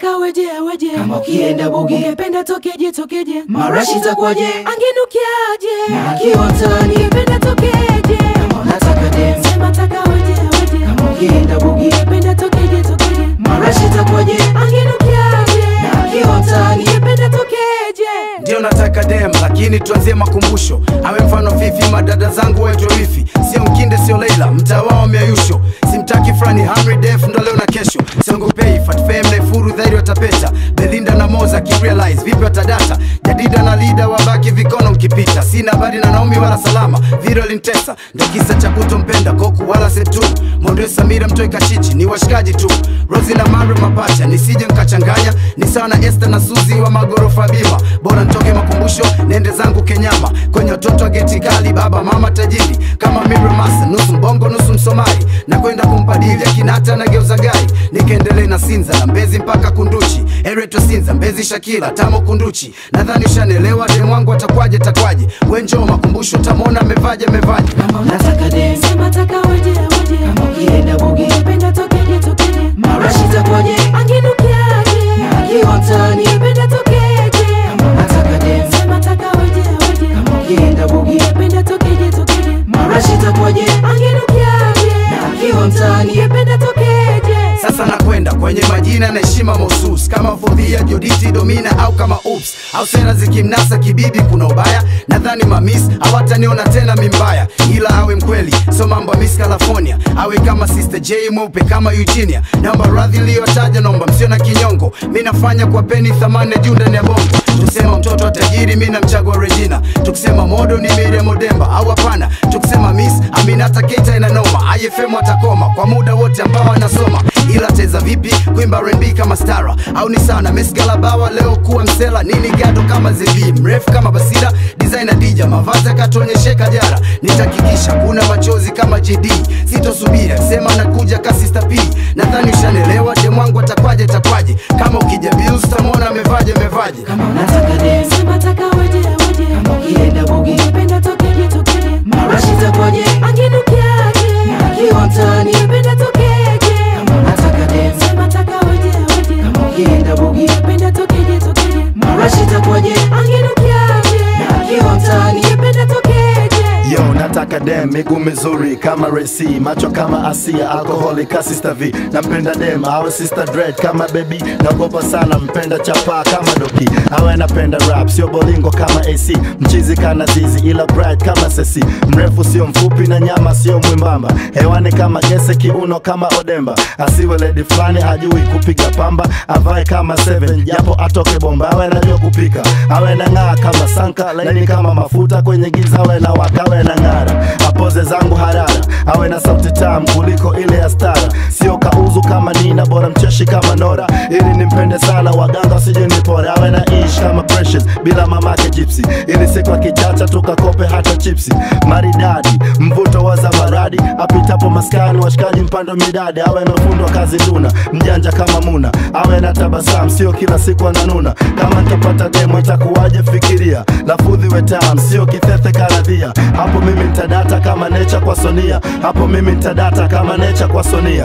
taka weje weje Kama ukienda bugi. ungependa tokeje tokeje Marashi itakuwaje? angenukiaje Na akiwa mtaani. ungependa tokeje Kama unataka dem. sema taka weje weje Kama ukienda bugi. ungependa tokeje tokeje Marashi itakuwaje? angenukiaje Na akiwa mtaani. ungependa tokeje ndio nataka dem lakini tuanzie makumbusho awe mfano fifi madada zangu waitwe wifi sio mkinde sio leila mtaa wao miayusho simtaki frani hamri def ndo leo na kesho siongopei fatfem naifuru dhairi watapeta belinda na moza kirealize vipi watadata jadida na lida wabaki vikono mkipita sina habari na naomi wala salama viro lintesa ndo kisa cha kutompenda koku wala setu mondo samira mtoi kachichi ni washikaji tu rosi na mare mapacha nisije nkachanganya ni sawa na este na suzi wa magorofa bima bora ntoke makumbusho nende zangu kenyama kwenye watoto wa geti kali baba mama tajiri kama miramasa nusu mbongo nusu msomali na kwenda kumpadili akinata na geuza gari nikaendelee na sinza na mbezi mpaka kunduchi ereto sinza mbezi shakila tamo kunduchi nadhani ushanelewa dem wangu atakwaje takwaje wenjoo makumbusho tamwona amevaje amevaje Kama unataka dem. sema taka weje weje Kama ukienda bugi. ungependa tokeje tokeje Marashi itakuwaje? angenukiaje Na akiwa mtaani. ungependa tokeje Kama unataka dem. sema taka weje weje Kama ukienda bugi. ungependa tokeje tokeje Marashi itakuwaje? angenukiaje Na akiwa mtaani. ungependa tokeje sasa nakwenda kwenye majina na heshima mahusus kama fodhia joditi domina au kama ups au sera zikimnasa kibibi kuna ubaya nadhani mamis hawataniona tena mimbaya ila awe mkweli so mambo ya miss california awe kama sister j mweupe kama eugenia naomba radhi iliyotaja naomba msio na kinyongo mi nafanya kwa peni thamani ya juu ndani ya bongo tukisema mtoto wa tajiri mi namchagua regina tukisema modo ni miremo demba au hapana tukisema miss aminata keita inanoma ifm atakoma kwa muda wote ambao anasoma ila teza vipi kuimba R&B kama stara au ni sana mesgalabawa leo kuwa msela nini gado kama zebi mrefu kama basira designer dija mavazi akatuonyesheka jara nitakikisha kuna machozi kama jd sitosubiri akisema nakuja kasista p nadhani ushanelewa demwangu atakwaje takwaje kama ukija bills tamwona amevaje amevaje Kama unataka dem. sema taka weje weje Kama ukienda bugi. ungependa tokeje tokeje Marashi itakuwaje? angenukiaje Na akiwa mtaani. ungependa tokeje Kama unataka dem. sema taka weje weje Kama ukienda bugi. ungependa tokeje tokeje Marashi itakuwaje? angenukiaje Na akiwa mtaani. ungependa tokeje Yo, nataka dem, miguu mizuri kama Resi, macho kama Asia, alkoholi ka Sister V. Nampenda dem, awe Sister Dread kama baby, naogopa sana, mpenda chapa kama Doki, awe napenda rap, sio bolingo kama AC, mchizi kana zizi, ila bright kama Sesi, mrefu sio mfupi na nyama sio mwimbamba, hewani kama gese, kiuno kama Odemba, asiwe lady fulani hajui kupiga pamba, avae kama Seven, japo atoke bomba, awe anajua kupika, awe na ng'aa kama Sanka, laini kama mafuta kwenye giza, awe na waka, awe na ng'ara, apoze zangu harara, awe na sauti tamu kuliko ile ya stara, sio kauzu kama Nina, bora mcheshi kama Nora, ili nimpende sana, waganga wasije nipore, awe na ish kama Precious, bila mamake Gypsy, ili siku akichacha tukakope hata chipsi, maridadi, mvuto wa zamaradi, apitapo maskani, washikaji mpando midadi, awe na ufundi wa kazi nduna, mjanja kama Muna, awe na tabasamu, sio kila siku ananuna, kama nitapata demo itakuwaje? Fikiria, lafudhi we tamu, sio kithethe karadhia, hapo mimi nitadata kama necha kwa Sonia, hapo mimi nitadata kama necha kwa Sonia.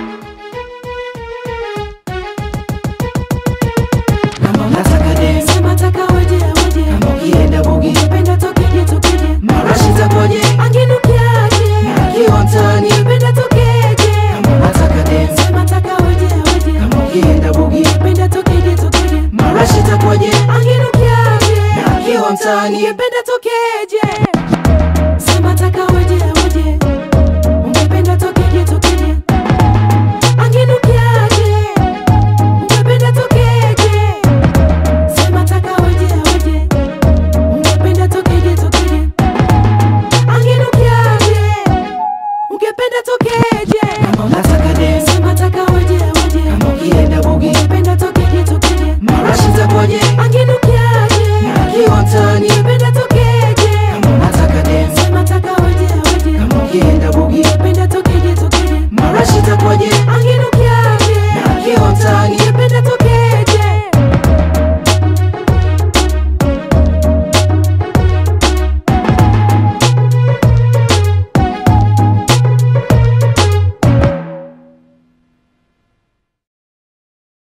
Kama unataka dem. sema taka weje weje Kama ukienda bugi. ungependa tokeje tokeje Marashi itakuwaje? angenukiaje Na akiwa mtaani. ungependa tokeje Kama unataka dem. sema taka weje weje Kama ukienda bugi. ungependa tokeje tokeje Marashi itakuwaje? angenukiaje Na akiwa mtaani. ungependa tokeje